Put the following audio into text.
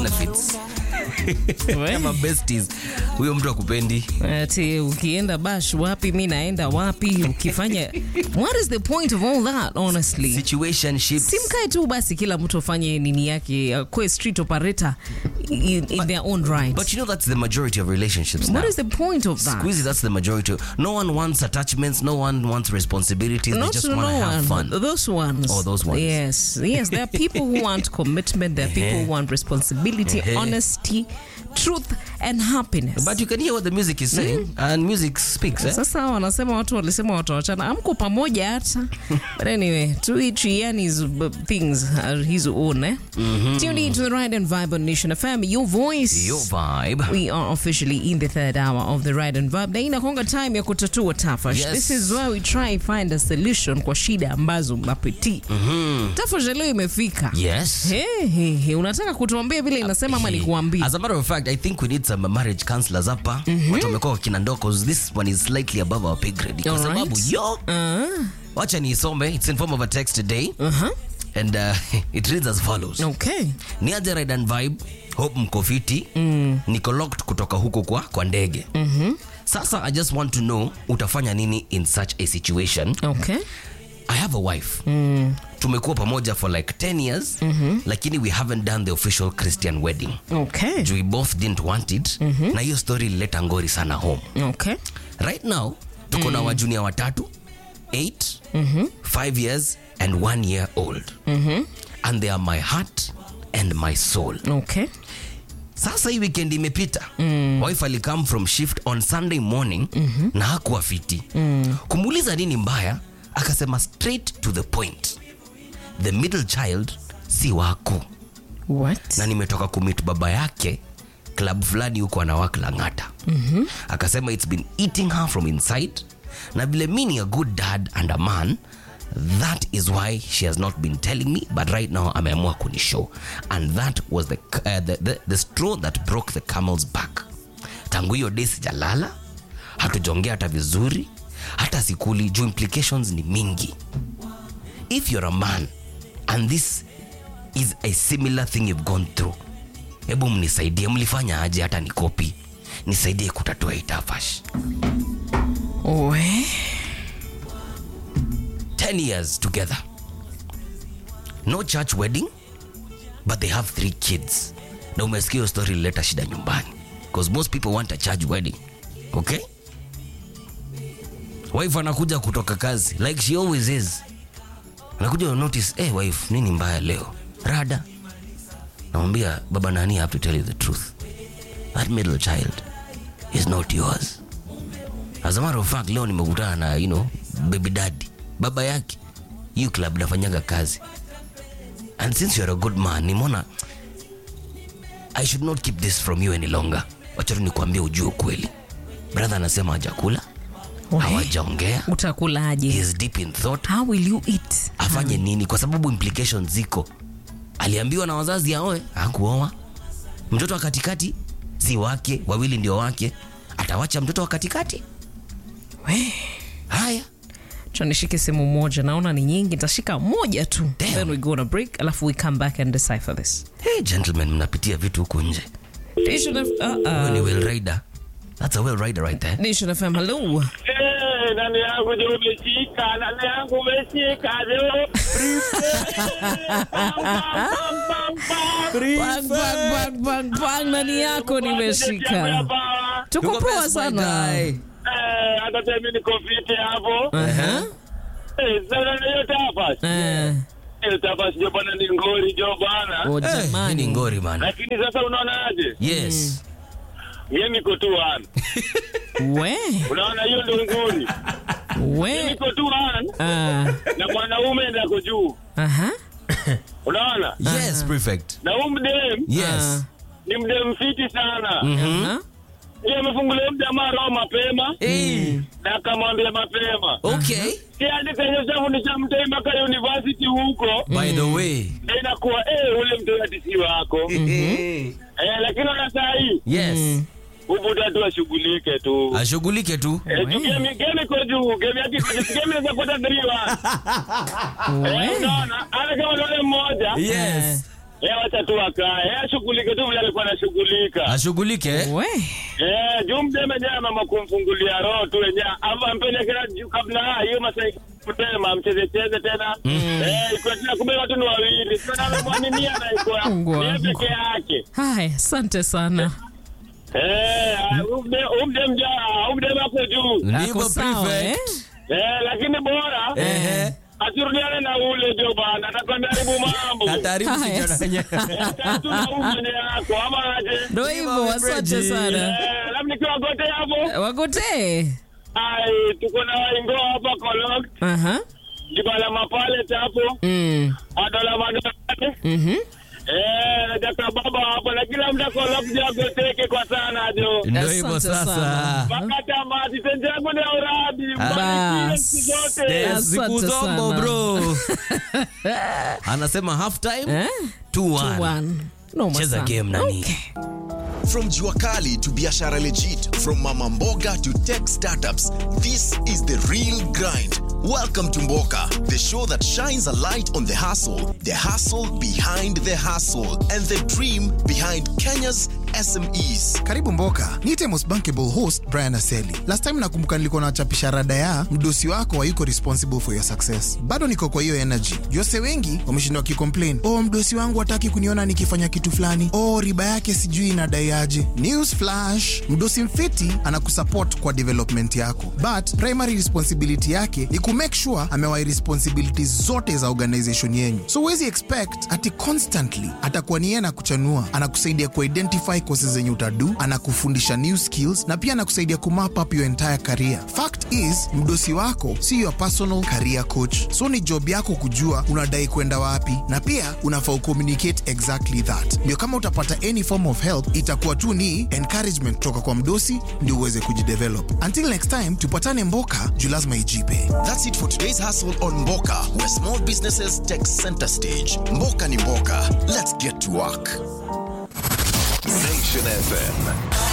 benefits kama besties huyo mtu akupendi Ati ukienda bash wapi mi naenda wapi ukifanya what is the point of all that honestly situationships simkae tu basi kila mtu afanye nini yake akue street operator in, in their own right but you know that's the majority of relationships now what is the point of that Squeezy, that's the majority. No one wants attachments. No one wants responsibilities. Not they just to want to no have one. fun. Those ones. Oh, those ones. Yes, yes. There are people who want commitment. There are people who want responsibility, Eh-heh. honesty, truth, and happiness. But you can hear what the music is saying, and music speaks. Eh? Sasa wanasema watu walisema watawachana, amko pamoja hata. But anyway, to each and his uh, things are his own. Eh? Tuned in to the Ride and Vibe on Nation FM, your voice. Your vibe. We are officially in the third hour of the Ride and Vibe. Na inakonga time ya kutatua tafash. Yes. This is where we try find a solution kwa shida ambazo mnapitia. Tafash leo imefika. Yes. Hey, hey, hey. Unataka kutuambia vile inasema ama nikuambie? As a matter of fact, I think we need some marriage counselors hapa. Watu wamekuwa wakina ndoo 'cause this one is slightly above our pay grade. Kwa Alright. sababu yo, Ah, wacha niisome. It's in form of a text today. uh-huh. And uh, it reads as follows. Okay. ni aje Ride and Vibe, hope mko fiti mm. niko locked kutoka huko kwa, kwa ndege mm-hmm. sasa i just want to know utafanya nini in such a situation Okay. i have a wife mm. tumekuwa pamoja for like 10 years mm-hmm. lakini we haven't done the official christian wedding Okay. juu we both didn't want it mm-hmm. na hiyo story ilileta ngori sana home Okay. right now tuko na wajunia watatu 8 mm-hmm. 5 years and 1 year old mm-hmm. and they are my heart and my soul Okay. sasa hii weekend imepita mm. wife alikam from shift on sunday morning mm-hmm. na hakuwa fiti mm. kumuuliza nini mbaya akasema straight to the point the middle child si wako What? na nimetoka kumit baba yake club fulani huko anawak langata mm-hmm. akasema its been eating her from inside na vile mi ni a good dad and a man that is why she has not been telling me but right now ameamua kunishow and that was the, uh, the, the, the straw that broke the camel's back tangu hiyo day sijalala hatujongea hata vizuri hata sikuli juu implications ni mingi if you're a man and this is a similar thing you've gone through hebu mnisaidie mlifanya aje hata ni kopi nisaidie kutatua hii tafash We? 10 years together no church wedding but they have three kids na umesikia hiyo story ilileta shida nyumbani because most people want a church wedding okay wife anakuja kutoka kazi like she always is anakuja to notice hey, wife nini mbaya leo rada namwambia baba nani I have to tell you the truth that middle child is not yours as a matter of fact leo nimekutana na you know baby daddy baba yake hiyo club nafanyaga kazi and since you're a good man nimeona i should not keep this from you any longer wacha tu nikuambia ujue ukweli brother anasema hajakula We? hawajaongea he Utakulaje? is deep in thought How will you eat? afanye nini kwa sababu implications ziko aliambiwa na wazazi aoe hakuoa mtoto wa katikati si wake wawili ndio wake atawacha mtoto wa katikati We? haya Acha nishike simu moja, naona ni nyingi, nitashika moja tu. Damn. Then we go on a break, alafu we come back and decipher this. hey, gentlemen mnapitia vitu huku nje Nation F- uh, Wewe ni uh, well rider that's a well rider right there Nation FM, hello. Eh, nani yangu ndio umeshika, nani yangu umeshika leo. Bang, bang, bang, bang, bang, nani yako nimeshika. Tuko Tuko poa best, my sana. guy. Eh, hata tena mimi niko fiti hapo. Uh-huh. Eh, sasa na hiyo tapa. Eh, Hiyo tapa sio bwana ni ngori jo bwana. oh, Eh, hii ni jamani. ngori man Lakini sasa unaonaje? yes Mimi niko tu wana. We, Unaona hiyo ndio ngori. we. Niko tu wana Ah, na mwanaume ndako juu. aha. Unaona? yes prefect Na huyu mdem yes ni mdem fiti sana. Aha. Yeye amefungulia mjamaa roho mapema Eh, na akamwambia mapema. okay Si hadi kwenye shafundisha mtoi mpaka university huko by the way na inakuwa eh, ule mtoi ati si wako Eh, eh, lakini ona saa hii yes ubuda tu ashughulike tu ashughulike tu Eh, tu game game iko juu game yake iko juu game inaweza kupata 3 1 eh, We. unaona hata kama ni ule mmoja yes Eh, wacha tu akae. Eh, ashughulike tu vile alikuwa anashughulika. ashughulike We. Eh, juu mdeme mwenyewe mama kumfungulia roho tu wenyewe. Ama ampelekea juu kabla hiyo masaa kutema mcheze cheze tena. Eh, iko tena kumbe watu ni wawili. Sasa anamwaminia na iko Mungu yeye wangu. peke yake. Haya, asante sana. Eh, umde umde mja, umde hapo juu. Ndivyo Ako sawa, prefect. Eh, lakini bora Ehe. asirudiane na ule jo bana, atakwambia haribu mambo. Hataribu Haya, kijana wenyewe. Eh, tu na umene yako ama aje? Ndo hivyo, asante sana. Eh, labda nikiwa gote hapo. Wagotee. Ai, tuko na waingo hapa Kolok, Aha. Kibala Mapale hapo, Mm. Adola Madolani. Mhm. Eh, na Jaka Baba hapo na kila mtu Kolok jagoteke kwa sana jo. Ndio hivyo Asante sasa. sana. Mpaka tamati tenje yangu ni uradi. Bas. Mbarikiwe siku zote. Yes, Asante siku zombo sana. bro. Anasema half time Eh? 2-1. One. Noma Cheza sana. game nani? Okay. From Juakali to Biashara Legit, from Mama Mboga to tech startups, this is the real grind. Welcome to Mboka, the show that shines a light on the hustle, the hustle behind the hustle, and the dream behind Kenya's SMEs. karibu mboka niite most bankable host brian aseli last time nakumbuka nilikuwa nachapisha rada ya mdosi wako hayuko responsible for your success bado niko kwa hiyo energy jose wengi wameshindwa wakicomplain oh mdosi wangu hataki kuniona nikifanya kitu fulani oh riba yake sijui inadaiaje news flash mdosi mfiti anakusupport kwa development yako but primary responsibility yake ni kumake sure amewai responsibilities zote za organization yenyu so huwezi expect ati constantly atakuwa ni yeye anakuchanua anakusaidia kuidentify courses zenye utadu anakufundisha new skills na pia anakusaidia kumap up your entire career fact is mdosi wako si your personal career coach so ni job yako kujua unadai kwenda wapi na pia unafaa ucommunicate exactly that ndio kama utapata any form of help itakuwa tu ni encouragement kutoka kwa mdosi ndio uweze kujidevelop until next time tupatane mboka juu lazima ijipe That's it for today's hustle on Mboka, where small businesses take center stage. Mboka ni Mboka. Let's get to work. Nation FM.